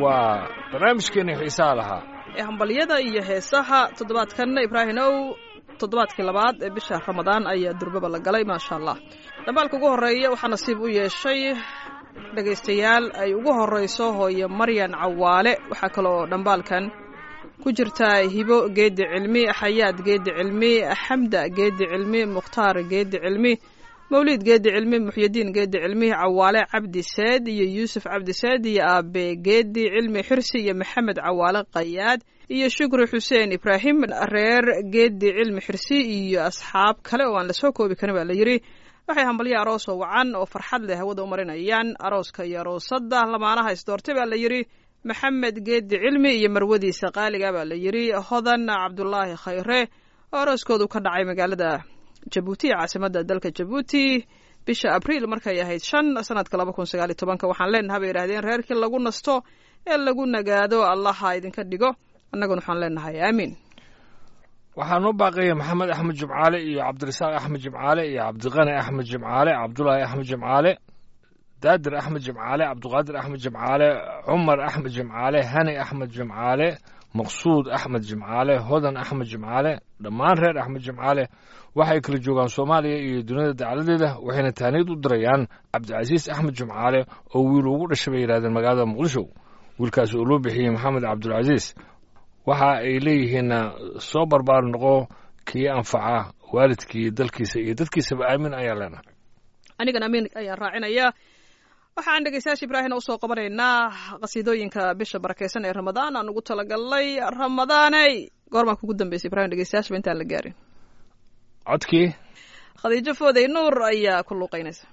waa barnaamijkeeni xiisaha lahaa ee hambalyada iyo heesaha toddobaadkan ibraahimow toddobaadkii labaad ee bisha ramadaan ayaa durbaba la galay maasha allah dhambaalka ugu horreeya waxaa nasiib u yeeshay dhegaystayaal ay ugu horreyso hooye maryan cawaale waxaa kaloo dhambaalkan ku jirtaa hibo geedi cilmi xayaad geedi cilmi xamda geedi cilmi mukhtaar geedi cilmi mawliid geedi cilmi muxyidiin geedi cilmi cawaale cabdi seed iyo yuusuf cabdi seed iyo aabe geedi cilmi xirsi iyo maxamed cawaale qayaad iyo shukri xuseen ibraahim reer geedi cilmi xirsi iyo asxaab kale oo aan lasoo koobi karin baa la yidhi waxay hambalyo aroos oo wacan oo farxad leh hawada u marinayaan arooska iyo aroosadda lamaanaha isdoortay baa la yidhi maxamed geedi cilmi iyo marwadiisa qaaliga baa la yidhi hodan cabdulaahi khayre oo arooskoodu ka dhacay magaalada jabuuti ee caasimada dalka jabuuti bisha abriil markay ahayd shan sanadka laba kun sagaaliyo tobanka waxaan leenaha bay yidhahdeen reerkii lagu nasto ee lagu nagaado allaha idinka dhigo annaguna waxaan leenahay aamiin waxaa noo baaqaya maxamed axmed jimcaale iyo cabdirasaaq axmed jimcaale iyo cabdiqani axmed jimcaale cabdulaahi axmed jimcaale daadir axmed jimcaale cabdiqaadir axmed jimcaale cumar axmed jimcaale hani axmed jimcaale maqsuud axmed jimcaale hodan axmed jimcaale dhammaan reer axmed jimcaale waxay kala joogaan soomaaliya iyo duniyada dacaladeeda waxayna taaniid u dirayaan cabdicasiis axmed jimcaale oo wiil ugu dhashay bay yidhahdeen magaalada muqdisho wiilkaas oo loo bixiyey maxamed cabdulcasiis waxa ay leeyihiinna soo barbaar noqo kii anfaca waalidkii dalkiisa iyo dadkiisaba aamin ayaa leenahay anigan amiin ayaan raacinayaa waxaan dhegeystayaasha ibraahina usoo qabanaynaa qasiidooyinka bisha barakeysan ee ramadaan aan ugu talagalnay ramadaaney goormaa kugu dambeysay ibrahim dhegeystayaashaba intaan la gaarin codkii khadiijo foodey nuur ayaa ku luuqeynaysa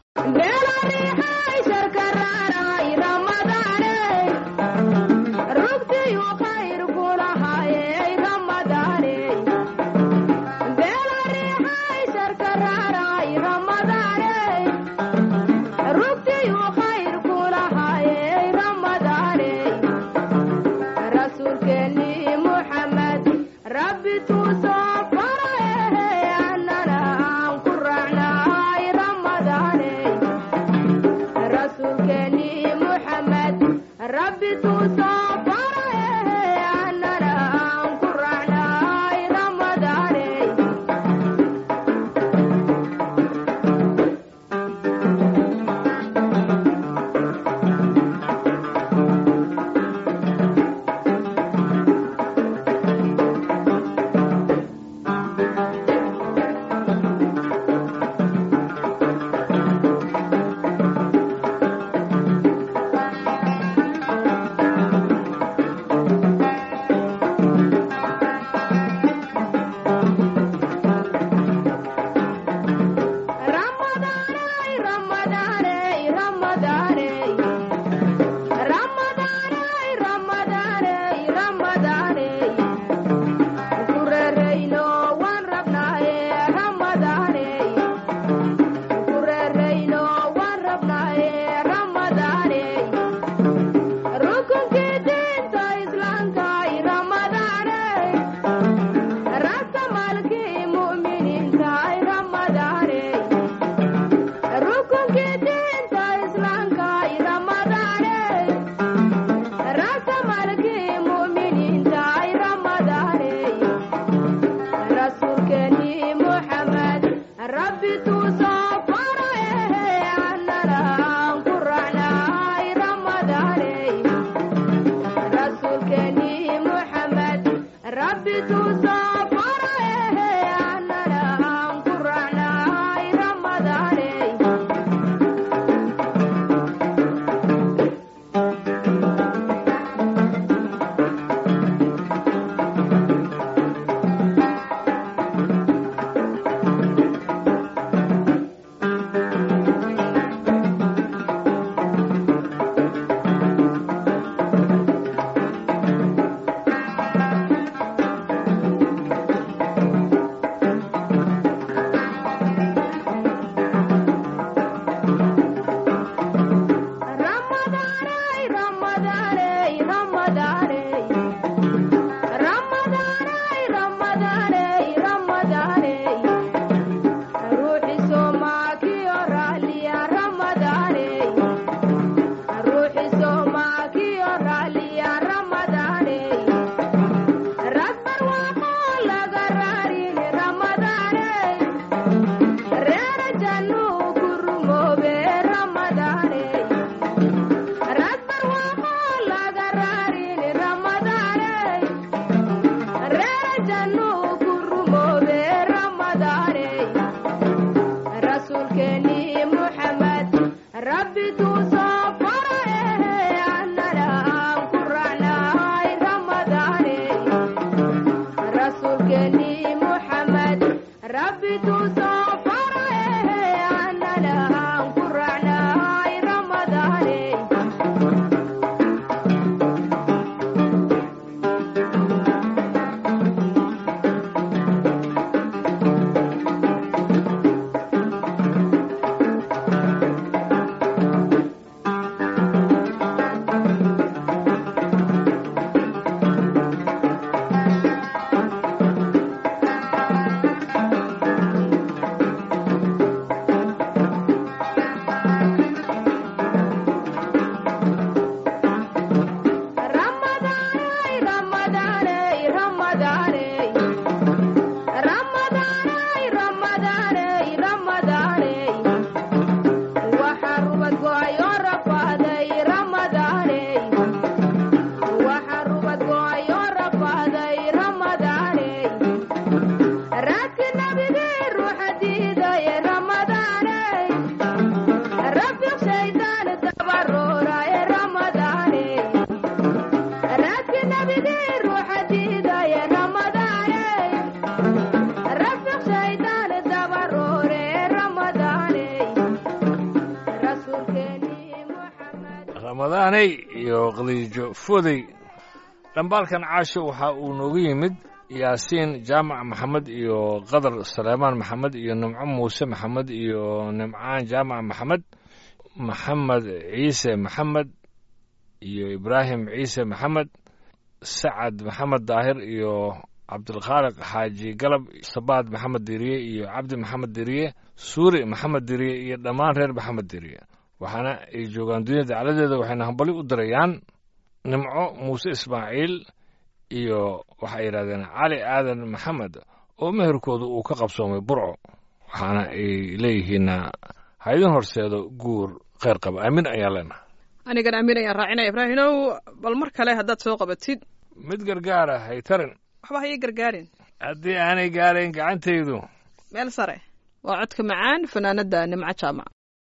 ramadaaney iyo khadiijo foodey dhambaalkan caasho waxa uu noogu yimid yaasiin jaamac maxamed iyo qadar saleymaan maxamed iyo nimco muuse maxamed iyo nimcaan jaamac maxamed maxamed ciise maxamed iyo ibraahim ciise maxamed sacad maxamed daahir iyo cabdilkhaaliq xaaji galab sabaad maxamed diriye iyo cabdi maxamed diriye suuri maxamed diriye iyo dhammaan reer maxamed diriye waxaana ay joogaan dunyada dacladeeda waxayna hambali u dirayaan nimco muuse ismaaciil iyo waxay yidhahdeen cali aadan maxamed oo meherkooda uu ka qabsoomay burco waxaana ay leeyihiinna ha idin horseedo guur kheyr qaba aamin ayaa leenahay anigan aamin ayaan raacinaya ibraahinow bal mar kale haddaad soo qabatid mid gargaara haytarin waxba ha ii gargaarin haddii aanay gaarayn gacantaydu meel sare waa codka macaan fanaanadda nimco jaamac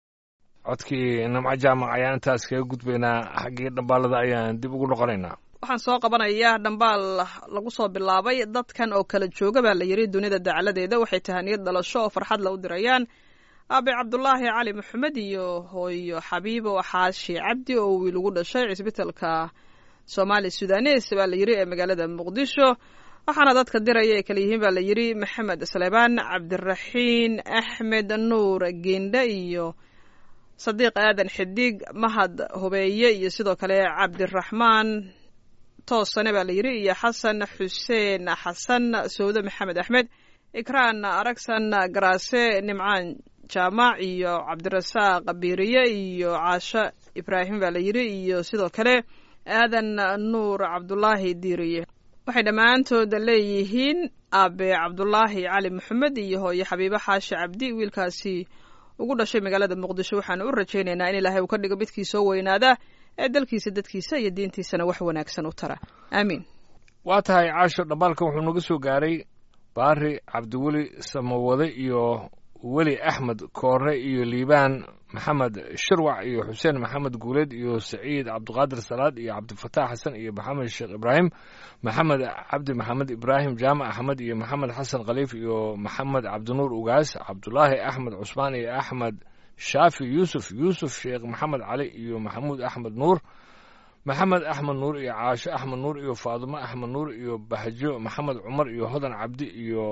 codkii nimco jaamac ayaan intaas kaga gudbaynaa xaggii dhambaalada ayaan dib ugu noqonaynaa waxaan soo qabanayaa dhambaal lagu soo bilaabay dadkan oo kala jooga baa la yidhi dunida dacaladeeda waxay tahaniyad dhalasho oo farxad la u dirayaan aabe cabdulaahi cali maxamed iyo hooyo xabiibo xaashi cabdi oo wiil ugu dhashay cisbitalka soomaali sudanes baa la yidhi ee magaalada muqdisho waxaana dadka diraya ay kala yihiin baa la yidhi maxamed salebaan cabdiraxiin axmed nuur geendhe iyo sadiiq aadan xidig mahad hubeeye iyo sidoo kale cabdiraxmaan toosane baa la yidhi iyo xasan xuseen xasan sowde maxamed axmed ikraan aragsan garaase nimcaan jaamac iyo cabdirasaaq biiriye iyo caasho ibraahim baa la yidhi iyo sidoo kale aadan nuur cabdulaahi diiriye waxay dhammaantood leeyihiin aabe cabdulaahi cali maxamed iyo hooyo xabiibo xaashi cabdi wiilkaasi ugu dhashay magaalada muqdisho waxaanu u rajaynaynaa in ilaahay uu ka dhigo midkii soo weynaada ee dalkiisa dadkiisa iyo diintiisana wax wanaagsan u tara aamiin waa tahay caasho dhambaalka wuxuu naga soo gaaray baari cabdiweli samawade iyo weli axmed koore iyo liibaan maxamed shirwac iyo xuseen maxamed guuleed iyo saciid cabdiqaadir salaad iyo cabdifataax xasan iyo maxamed sheekh ibraahim maxamed cabdi maxamed ibraahim jaamac axmed iyo maxamed xasan khaliif iyo maxamed cabdinuur ugaas cabdulaahi axmed cusmaan iyo axmed shaafi yuusuf yuusuf sheekh maxamed cali iyo maxamuud axmed nuur maxamed axmed nuur iyo caasho axmed nuur iyo faadumo axmed nuur iyo bahjo maxamed cumar iyo hodan cabdi iyo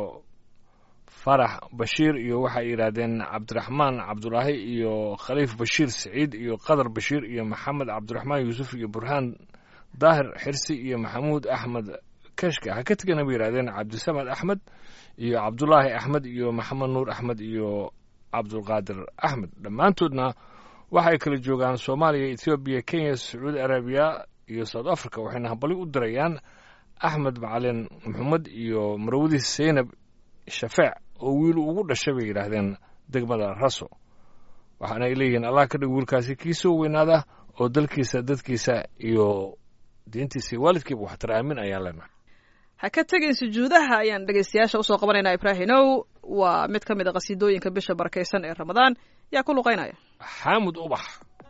farax bashiir iyo waxay yidhaahdeen cabdiraxmaan cabdulaahi iyo khaliif bashiir saciid iyo qadar bashiir iyo maxamed cabdiraxmaan yuusuf iyo burhaan daahir xirsi iyo maxamuud axmed kashka ha ka tegana bay yidhahdeen cabdisamad axmed iyo cabdulaahi axmed iyo maxamed nuur axmed iyo cabdulqaadir axmed dhammaantoodna waxay kala joogaan soomaaliya ethoobiya kenya sacuudi arabiya iyo south africa waxayna hambali u dirayaan axmed macalin maxamed iyo marwadiis seynab shafeec oo wiil ugu dhashay bay yidhaahdeen degmada raso waxaana ay leeyihiin allah ka dhig wiilkaasi kii soo weynaada oo dalkiisa dadkiisa iyo diintiisa iyo waalidkiiba waxtar aamin ayaan leenahay ha ka tegin sujuudaha ayaan dhegaystayaasha usoo qabanaynaa ibraahinow waa mid ka mid a qhasiidooyinka bisha barakaysan ee ramadaan yaa ku luqaynaya xaamud ubax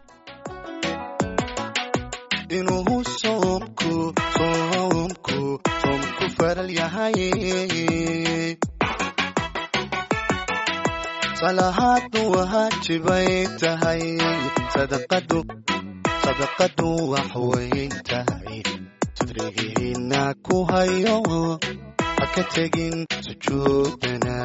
inuu soomku soomku soomku faral yahay salahaadu waajibay tahay sadaqadu sadaqadu wax weyn tahay sadrigiina ku hayo ha ka tegin sujuudana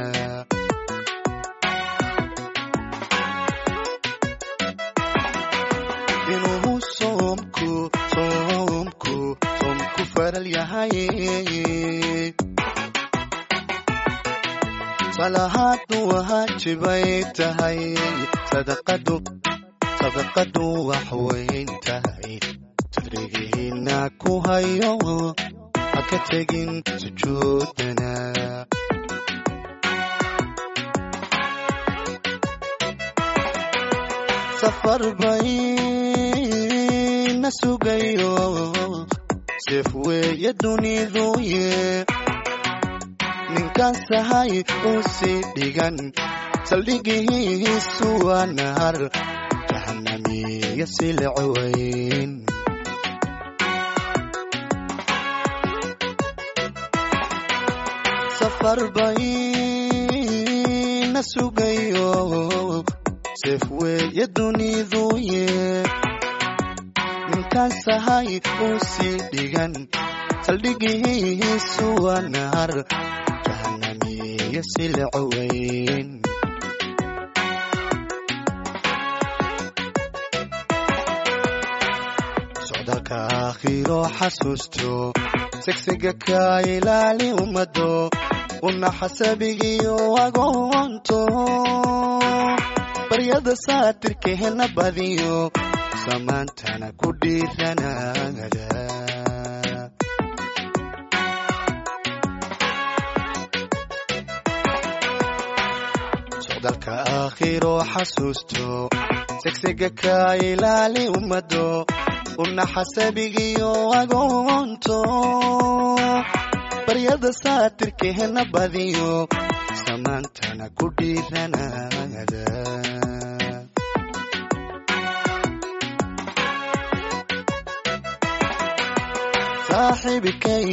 inuu soomku soomku soomku faral yahay salahaadu waajibay tahay sadaqadu sadaqadu wax weyn tahay sadrigiina ku hayo ha ka tegin sujuudana safar bayna sugayo seef weeye duniduye ninkan sahay uu sii dhigan saldhigihiisu waa nahar jahanamiya silcaweyn safar bayna sugayo seef weeye duniduye intaan sahay u sii dhigan saldhigiisu waa naar jahanamiyo silico weyn socdaalka aakhiro xasuusto segsiga ka ilaali ummado una xasabigiyo agoonto baryada saatirkeena badiyo samaantana ku dhiiranaada socdaalka aakhiro xasuusto segsiga ka ilaali ummado una xasabigiyo agoonto baryada saatirkeena badiyo samaantana ku dhiiranaada saaxiibikay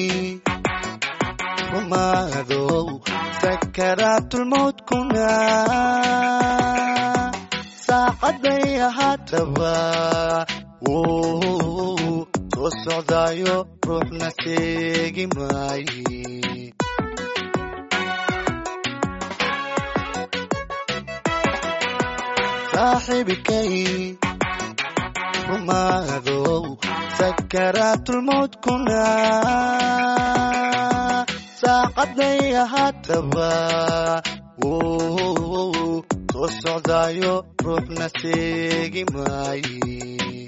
rumaadow sakaraatulmowdkuna saacaday ahaataba wuu soo socdaayo ruuxna seegi maaye saaxiibikay rumaadow sakaraatulmowdkuna saacaday ahaataba wuu soo socdaayo ruuxna seegi maaye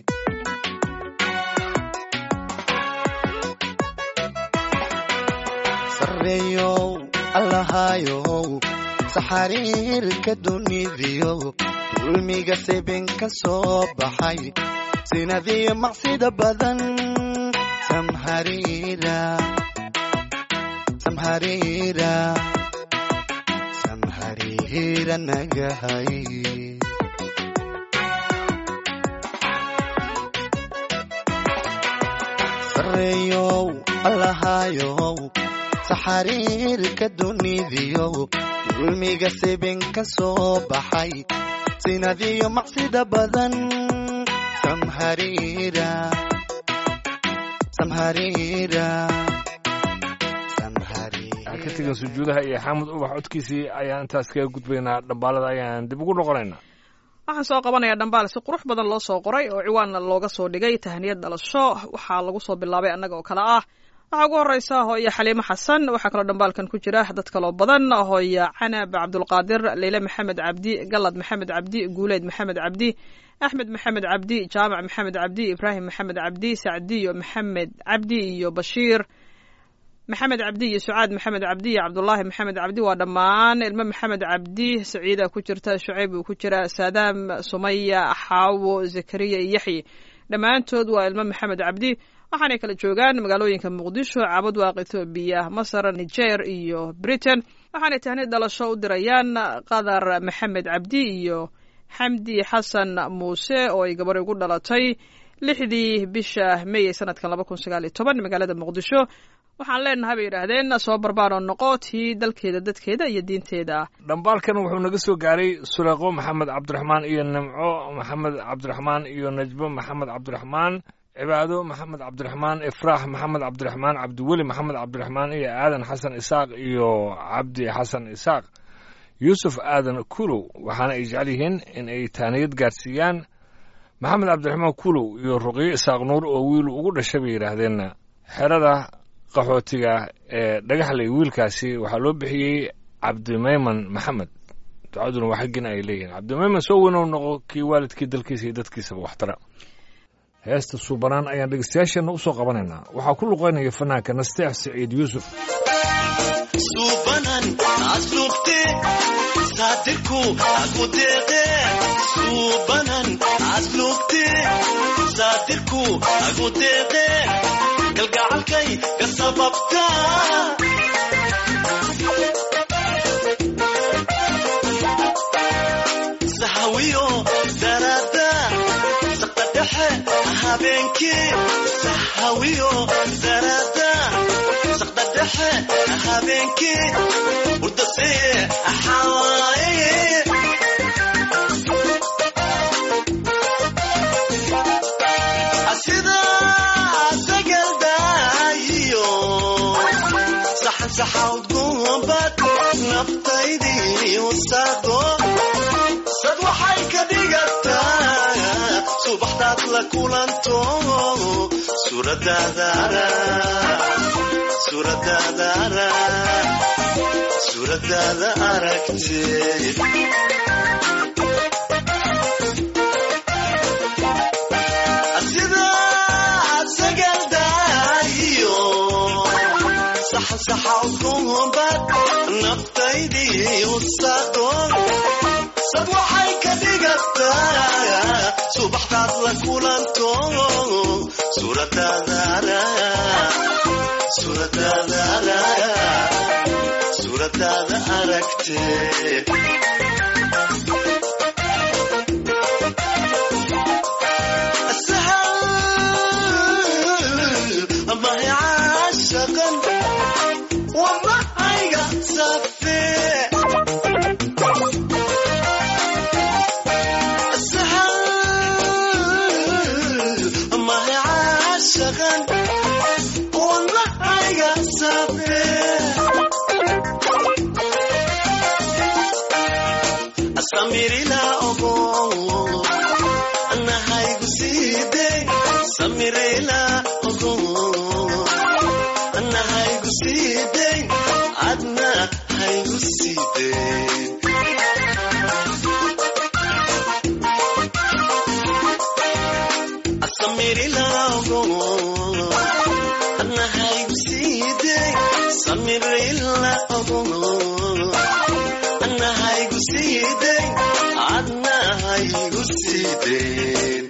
sareeyow allahayow saxariirka dunidiyo dulmiga sibin ka soo baxay sinadiyo macsida badan samhariira samhariira samhariira nagahay sareeyow allahayow saxariirka dunidiyo dulmiga sibin ka soo baxay sinadiyo macsida badan samhariira samhariira aan ka tegin sujuudaha iyo xaamud ubax codkiisii ayaan intaas kaga gudbaynaa dhambaalada ayaan dib ugu noqonaynaa waxaan soo qabanayaa dhambaal si qurux badan loo soo qoray oo ciwaanna looga soo dhigay tahniyad dhalasho waxaa lagu soo bilaabay annaga oo kale ah waxaa ugu horeysa hooyo xaliimo xasan waxaa kaloo dhambaalkan ku jira dad kaloo badan hooyo canab cabdulqaadir leyle maxamed cabdi galad maxamed cabdi guuleed maxamed cabdi axmed maxamed cabdi jaamac maxamed cabdi ibraahim maxamed cabdi sacdiyo maxamed cabdi iyo bashiir maxamed cabdi iyo sucaad maxamed cabdi iyo cabdulaahi maxamed cabdi waa dhammaan ilmo maxamed cabdi saciida ku jirta shucayb uu ku jira saadaam sumaya xaawo zakariya iyo yaxyi dhammaantood waa ilmo maxamed cabdi waxaanay kala joogaan magaalooyinka muqdisho cabadwaaq ethoobiya masar niger iyo britain waxaanay tahni dhalasho u dirayaan qadar maxamed cabdi iyo xamdi xasan muuse oo ay gabar ugu dhalatay lixdii bisha may sanadkan laba kun sagaal iyo toban magaalada muqdisho waxaan leenahay bay yidhaahdeen soo barbaaroo noqo tii dalkeeda dadkeeda iyo diinteeda dhambaalkan wuxuu naga soo gaaray suleeqo maxamed cabdiraxmaan iyo nimco maxamed cabdiraxmaan iyo najbo maxamed cabdiraxmaan cibaado maxamed cabdiraxmaan ifraax maxamed cabdiraxmaan cabdiweli maxamed cabdiraxmaan iyo aadan xasan isaaq iyo cabdi xasan isaaq yuusuf aadan kulow waxaana ay jecel yihiin in ay taaniyad gaarsiiyaan maxamed cabdiraxmaan kulow iyo ruqyo isaaq nuur oo wiil ugu dhashay bay yidhaahdeen xerada qaxootiga ee dhagaxley wiilkaasi waxaa loo bixiyey cabdimayman maxamed ducaduna waa xaggina ay leeyihiin cabdimayman soo weynow noqo kii waalidkii dalkiisa iyo dadkiisaba waxtara heesta suubanaan ayaan dhegeystayaasheenna u soo qabanaynaa waxaa ku luqaynaya fanaanka nasteex siciid yuusuf suubanan asluubte saatirku aku deeqe suubanan asluubte saatirku aku deeqe galgacalkay ka sababta sahawiyo darada saqda dhexe habeenkii sahawiyo darada saqda dhexe habeenkii hurdaseye axawaaye asida subaxdaad la kulanto suuradaadaara suuradaadaara suuradaada aragtee sida sagaldaayo saxan saxa ukunbad naftaydii usado sad waxay ka dhigataa subaxdaad la kulanto suuradaadaara suuradaadaara suuradaada aragtee سهل ما هي عاشقا وما هي صفي سهل ما هي عاشقا وما هي صفي أساميري لا أبو أنا هاي قصيدي ساميري لا أبو أنا هاي قصيدي أدنى هاي قصيدي أساميري لا أبو أنا هاي قصيدي ساميري لا أبو أنا هاي قصيدي عدنا هاي قصيدي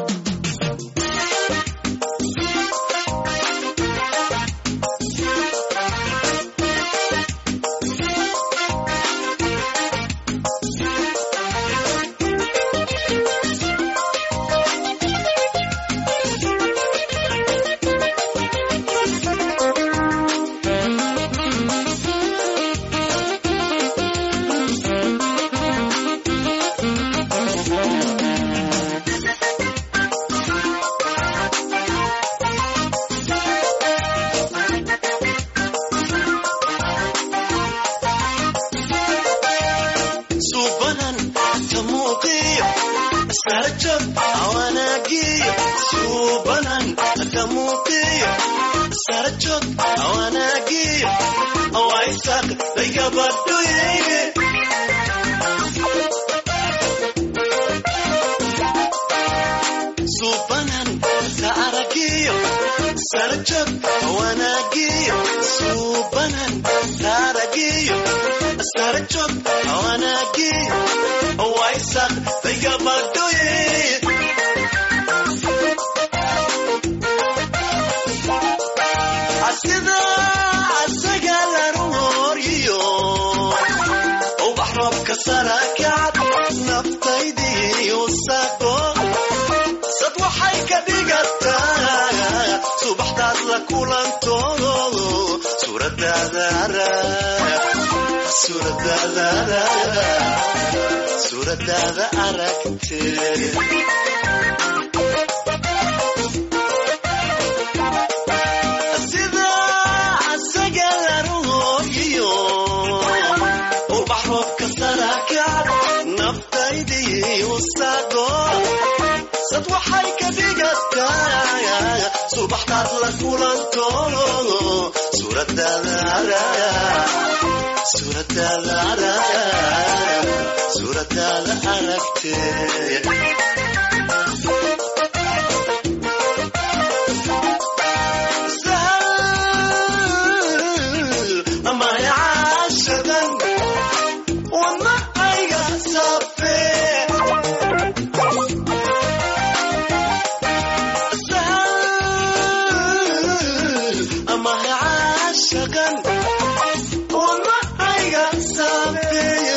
subanan tamuuqiyo sarajab awanaagiyo subanan tamuuqiyo sarajab awanaagiyo awaisaq laygabadhoyeyne subanan taaragiyo sarajab awanaagiyo subanan taaragiyo sarajab awanaagiyo awaisaq laygabadhoyeye asida asaga laruhoryo ubax roobka sarakacad naftaydii usaqo sad waxay ka dhigataa subaxdaad la kulanto suuradaadaara suuradaadaara suuradaada aragtee sida asaga laruhooyiyo ubax roobka sarakacad naftaydii usaqo sad waxay ka dhigataa subaxdaad la kulanto suuradaadaara suuradaadaara suuradaada aragtee سهل ما هي عاشقا وما هي صفي سهل ما هي عاشقا وما هي صفي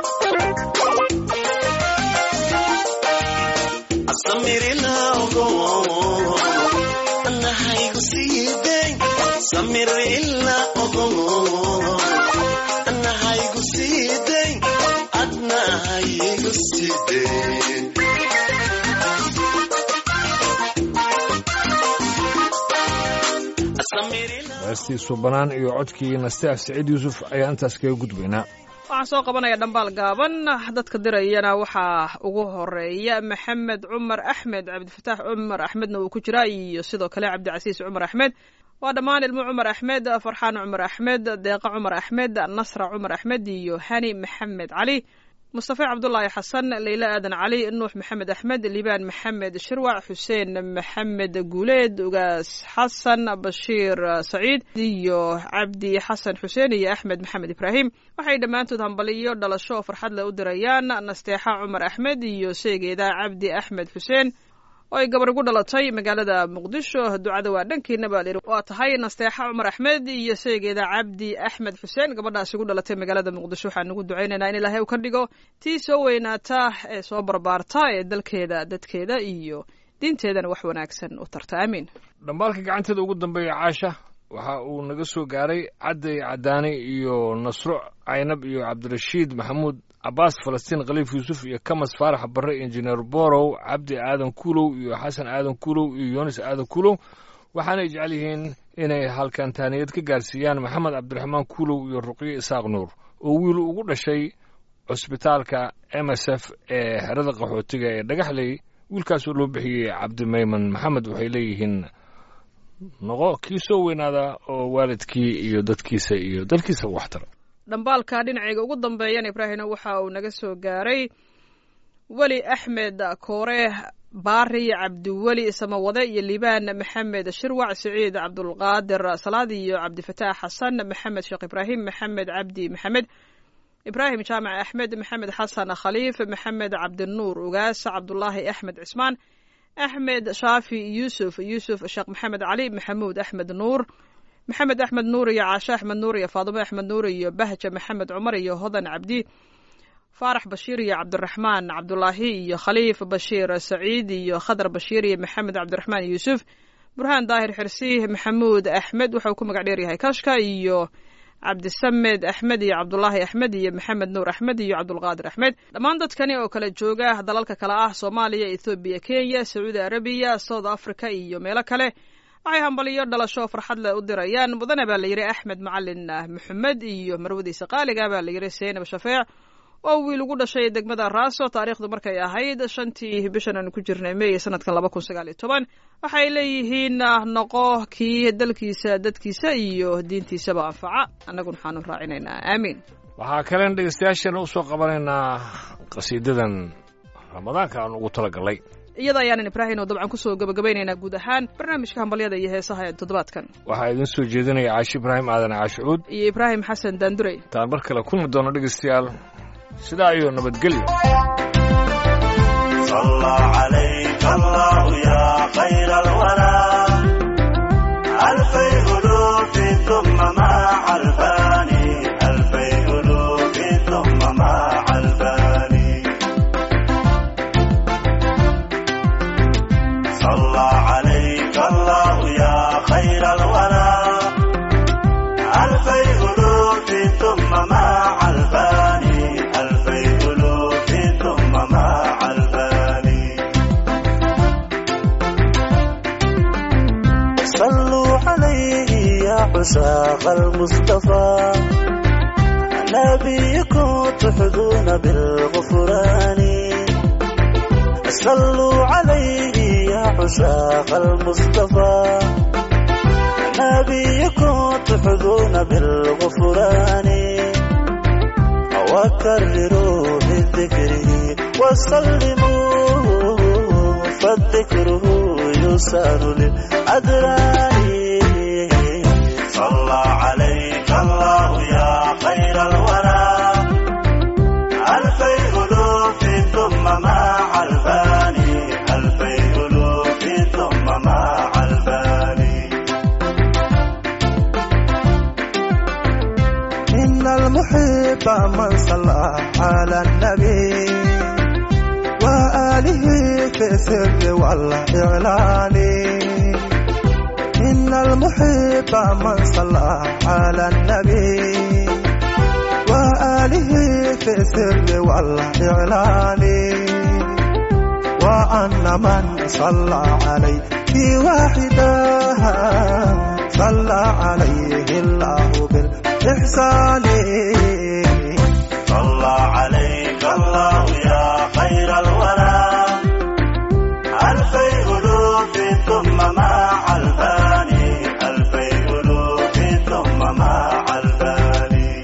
أسمير الأغو أنا هاي سيدي سمير الأغو أنا هاي سيدي أنا هاي سيدي أسمير الأغو heestii subanaan iyo codkii nasteef saciid yuusuf ayaa intaas kaga gudbaynaa waxaan soo qabanaya dhambaal gaaban dadka dirayana waxaa ugu horeeya maxamed cumar axmed cabdifataax cumar axmedna uu ku jiraa iyo sidoo kale cabdicasiis cumar axmed waa dhammaan ilmo cumar axmed farxaan cumar axmed deeqa cumar axmed nasra cumar axmed iyo hani maxamed cali mustafa cabdulaahi xasan leyla aadan cali nuux maxamed axmed liibaan maxamed shirwac xuseen maxamed guuleed ugaas xasan bashiir saciid iyo cabdi xasan xuseen iyo axmed maxamed ibraahim waxay dhammaantood hambaliyo dhalasho oo farxad leh u dirayaan nasteexa cumar axmed iyo seegeeda cabdi axmed xuseen oo ay gabar ugu dhalatay magaalada muqdisho ducada waa dhankiina baa layidhi waa tahay nasteexa cumar axmed iyo seegeeda cabdi axmed xuseen gabadhaas ugu dhalatay magaalada muqdisho waxaan ugu ducaynaynaa in ilaahay uu ka dhigo tii soo weynaata ee soo barbaarta ee dalkeeda dadkeeda iyo diinteedana wax wanaagsan u tarta aamiin dhambaalka gacanteeda ugu dambeeya caasha waxa uu naga soo gaaray cadday cadaani iyo nasro caynab iyo cabdirashiid maxamuud cabaas falastiin khaliif yuusuf iyo kamas faarax barre injineer borow cabdi aadan kuulow iyo xasan aadan kuulow iyo yunis aadan kuulow waxaanay jecel yihiin inay halkan taaniyad ka gaarsiiyaan maxamed cabdiraxmaan kuulow iyo ruqyo isaaq nuur oo wiil ugu dhashay cusbitaalka m s f ee xerada qaxootiga ee dhagaxley wiilkaasoo loo bixiyey cabdimayman maxamed waxay leeyihiin noqo kii soo weynaada oo waalidkii iyo dadkiisa iyo dalkiisa waxtara dhambaalka dhinacayga ugu dambeeyana ibraahimna waxa uu naga soo gaaray weli axmed koore baari cabdiweli samawade iyo liibaan maxamed shirwac siciid cabdulqaadir salaad iyo cabdifataax xasan maxamed sheekh ibraahim maxamed cabdi maxamed ibraahim jaamac axmed maxamed xasan khaliif maxamed cabdinuur ugaas cabdulaahi axmed cismaan axmed shaafi yuusuf yuusuf sheekh maxamed cali maxamuud axmed nuur maxamed axmed nuur iyo caashe axmed nuur iyo faadimo axmed nuur iyo bahja maxamed cumar iyo hodan cabdi faarax bashiir iyo cabdiraxmaan cabdulaahi iyo khaliif bashiir saciid iyo khadar bashiir iyo maxamed cabdiraxmaan yuusuf burhaan daahir xirsi maxamuud axmed wuxuu ku magac dheer yahay kashka iyo cabdisamed axmed iyo cabdulaahi axmed iyo maxamed nuur axmed iyo cabdulqaadir axmed dhammaan dadkani oo kala jooga dalalka kale ah soomaaliya ethoobiya kenya sacuudi arabiya south africa iyo meelo kale waxay hambaliyo dhalasho farxad leh u dirayaan mudane baa layidhi axmed macalin maxamed iyo marwadiisa qaaliga baa layidhi seynab shafeec oo wiil ugu dhashay degmada raaso taariikhdu markay ahayd shantii bishan aanu ku jirnay meey sanadkan laba kun sagaal iyo toban waxay leeyihiin noqo kii dalkiisa dadkiisa iyo diintiisaba anfaca annaguna waxaanu raacinaynaa aamiin waxaa kalen dhegeystayaasheena usoo qabanaynaa qasiidadan ramadaanka aan ugu talagalay iyada ayaanan ibraahim oo dabcan kusoo gabagabaynaynaa guud ahaan barnaamijka hambalyada iyo heesaha ee toddobaadkan waxaa idin soo jeedinaya caashi ibraahim aadan caashicuud iyo ibraahim xasan daandurey taan mar kale kulmi doono dhegeystayaal sidaa iyo nabadgelyo صلى عليك الله يا خير الورى ألفي ألوف ثم مع الفاني ألفي ألوف ثم مع الفاني صلى عليك الله يا خير الورى ألفي ألوف ثم مع الفاني ألفي ألوف ثم مع الفاني صلوا عليه يا عشاق المصطفى نبيكم تحظون بالغفران صلوا عليه يا عشاق المصطفى نبيكم تحظون بالغفران وكرروا بذكره وسلموا فالذكره يسار للأدران صلى عليك الله يا خير الورى ألفي ألوف ثم مع الفاني ألفي ألوف ثم مع الفاني إن المحب من صلى على النبي وآله في السر والإعلان إن المحب من صلى على النبي وآله في السر والإعلان وأن من صلى عليه واحدا صلى عليه الله بالإحسان صلى عليك الله يا خير الورى ألفي ألوف ثم مع الفاني ألفي ألوف ثم مع الفاني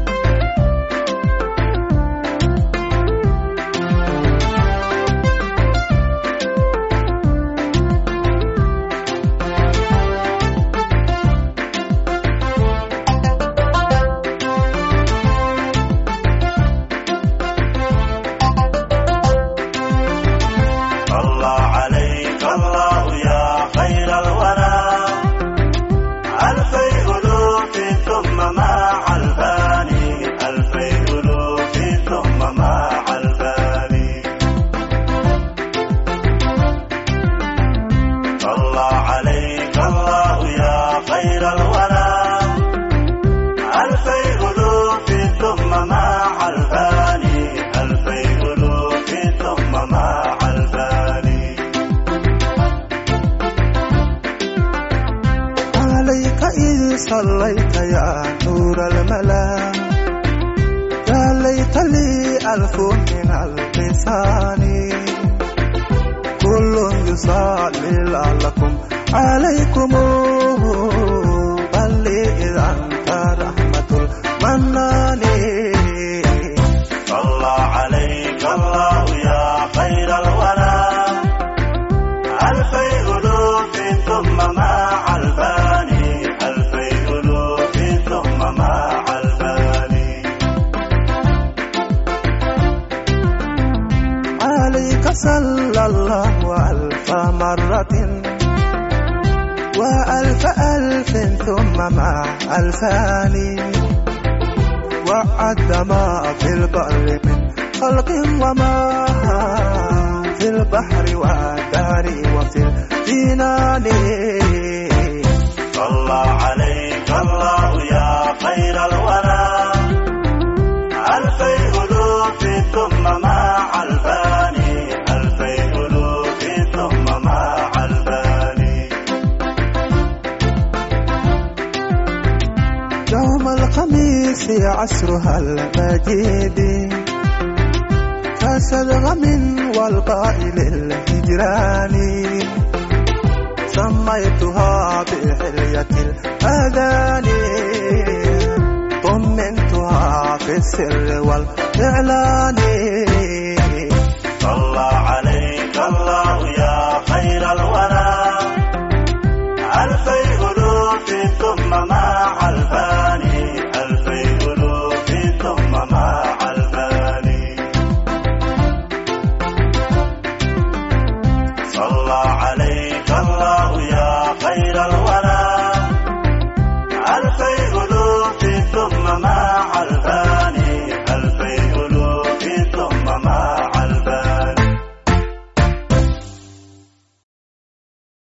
صلى عليك الله يا خير الورى ألفي ألوف ثم مع الفاني ألفي ألوف ثم مع الفاني صلى عليك الله يا خير الورى ألفي ألوف ثم مع الفاني ألفي ألوف ثم مع الفاني عليك إذ صليت يا نور الملا يا ليت لي ألف من اللسان كل يصلي لعلكم عليكم بل إذا أنت رحمة المنان صلى عليك الله يا خير الورى ألفي ألوف ثم مع الفاني ألفي ألوف ثم مع الفاني عليك صلى الله ألف مرة وألف ألف ثم مع ألفان وعد ما في البر من خلق وما في البحر والدار وفي الجنان صلى عليك الله يا خير الورى ألفي ألوف ثم مع الفاني ألفي ألوف ثم مع الفاني يوم الخميس عصرها المجيد كسدغم والقائل الهجران سميتها بحلية الأذان طمنتها في السر والإعلان صلى عليك الله يا خير الورى ألفي ألوف ثم مع الفاني ألفي ألوف ثم مع الفاني صلى عليك الله يا خير الورى ألفي ألوف ثم مع